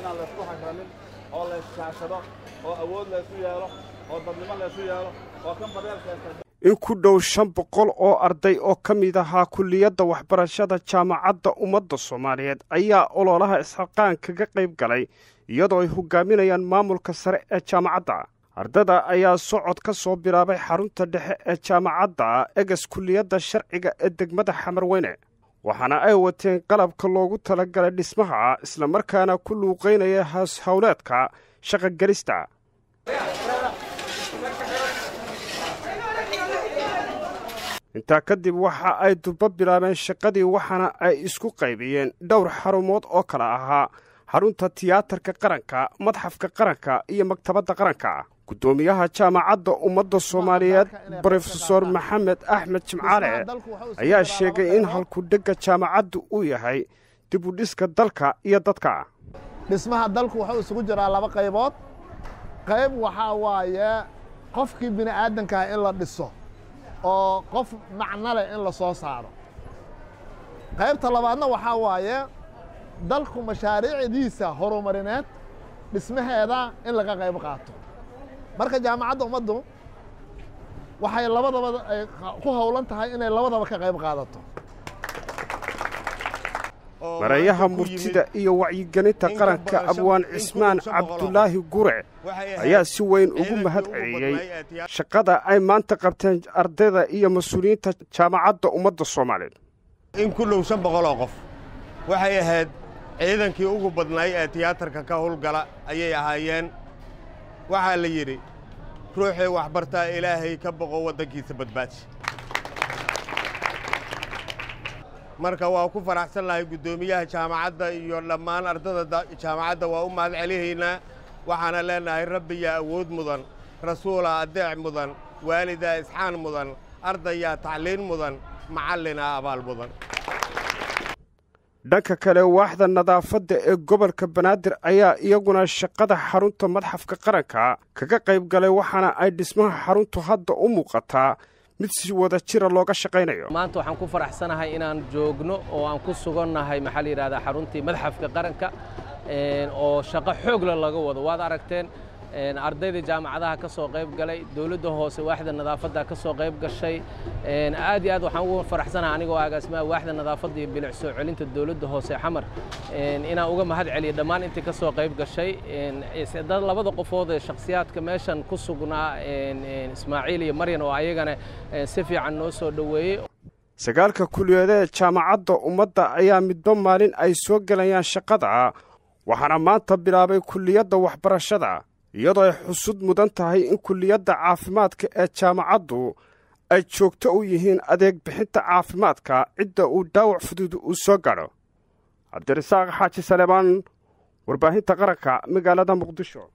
inaan laysku hagranin oo layskaashado oo awood laysu yeelo oo dadnimo laysu yeelo oo kan badeelkeesta in ku dhow shan boqol oo arday oo ka mid ahaa kulliyadda waxbarashada jaamacadda ummadda soomaaliyeed ayaa ololaha isxaqaan kaga qayb galay iyadoo ay hogaaminayaan maamulka sare ee jaamacadda ardada ayaa socod ka soo bilaabay xarunta dhexe ee jaamacadda eges kulliyadda sharciga ee degmada xamarweyne waxaana ay wateen qalabka loogu talagalay dhismaha islamarkaana ku luuqaynaya haas howleedka shaqogelista intaa kadib waxa ay durba bilaabeen shaqadii waxaana ay isku qaybiyeen dhowr xarumood oo kale ahaa xarunta tiyaatarka qaranka madxafka qaranka iyo maktabadda qaranka guddoomiyaha jaamacadda ummadda soomaaliyeed brofesor maxamed axmed jimcaale ayaa sheegay in halkudhegga jaamacaddu uu yahay dib u dhiska dalka iyo dadka dhismaha dalku wuxuu isugu jiraa laba qaybood qayb waxaa waaye qofkii bini aadankaah in la dhiso oo qof macno leh in la soo saaro qaybta labaadna waxaa waaye dalku mashaariicdiisa horumarineed dhismaheeda in laga qayb qaato marka jaamacadda ummaddu waxay labadaba ay ku howlan tahay inay labadaba ka qayb qaadato mareeyaha murtida iyo wacyigelinta qaranka abwaan cismaan cabdulaahi gure ayaa si weyn ugu mahad celiyey shaqada ay maanta qabteen ardayda iyo mas-uuliyiinta jaamacadda ummadda soomaaliyeed in ku dhow shan boqol oo qof waxay ahayd ciidankii ugu badnaay ee tiyaatarka ka howlgala ayay ahaayeen waxaa la yidhi ruuxii waxbartaa ilaahay ka boqo waddankiisa badbaadsi marka waa ku faraxsan lahay guddoomiyaha jaamacadda iyo dhammaan ardada jaamacadda waa u mahad celihaynaa waxaana leenahay rabbiyaa awood mudan rasuulaa adeec mudan waalidaa isxaan mudan ardayaa tacliin mudan macallinaa abaal mudan dhanka kale waaxda nadaafadda ee gobolka banaadir ayaa iyaguna shaqada xarunta madxafka qaranka kaga qayb galay waxaana ay dhismaha xaruntu hadda u muuqataa mid si wada jira looga shaqaynayo maanta waxaan ku faraxsanahay inaan joogno oo aan ku sugannahay maxaa la yidhahdaa xaruntii madxafka qaranka oo shaqo xoogla laga wado waad aragteen ardayda jaamacadaha ka soo qayb galay dowladda hoose waaxda nadaafadda ka soo qayb gashay aad iyo aad waxaan ugu faraxsanahay anigoo agaasimaha waaxda nadaafadda iyo bilic soo celinta dowladda hoose xamar inaan uga mahad celiyo dhammaan intii ka soo qayb gashay dad labada qofood ee shakhsiyaadka meeshan ku sugnaa ismaaciil iyo maryan oo ayagana si fiican noo soo dhoweeyey sagaalka kuliyadeed jaamacadda ummadda ayaa midba maalin ay soo gelayaan shaqada waxaana maanta bilaabay kulliyadda waxbarashada iyadoo ay xusud mudan tahay in kulliyadda caafimaadka ee jaamacaddu ay joogto u yihiin adeeg bixinta caafimaadka cidda uu dhaawac fudud uu soo gadho cabdirasaaq xaaji saleebaan warbaahinta qaranka magaalada muqdisho